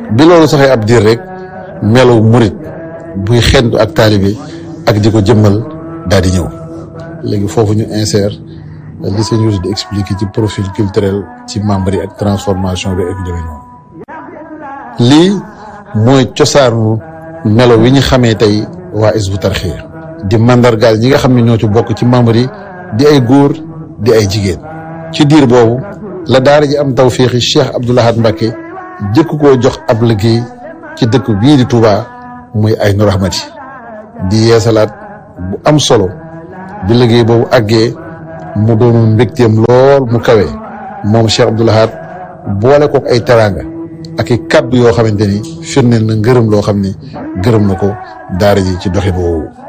bi loolu saxee ab diir rek melaw murit buy xentu ak taalibe ak di ko jëmmal daal di ñëw léegi foofu ñu insère li sëñ Youssou di expliquer ci profil culturel ci membre yi ak transformation bi ak demee noonu lii mooy cosaanu melo wi ñu xamee tey waa Hizbut Tarqiyyah di mandargaal ñi nga xam ne ñoo ci bokk ci membre yi di ay góor di ay jigéen ci diir boobu la daara ji am tawféexi Cheikh Abdoul Ahad Mbacké jëkk koo jox ab liggéey ci dëkk bii di Touba muy Aynu Rahmati di yeesalaat bu am solo bi liggéey boobu àggee mu doonoon mbégteem lool mu kawe moom Cheikh Abdoul Ahad boole kook ay teraanga ak i kaddu yoo xamante ni firndeel na ngërëm loo xam ni gërëm na ko daara ji ci doxin woowu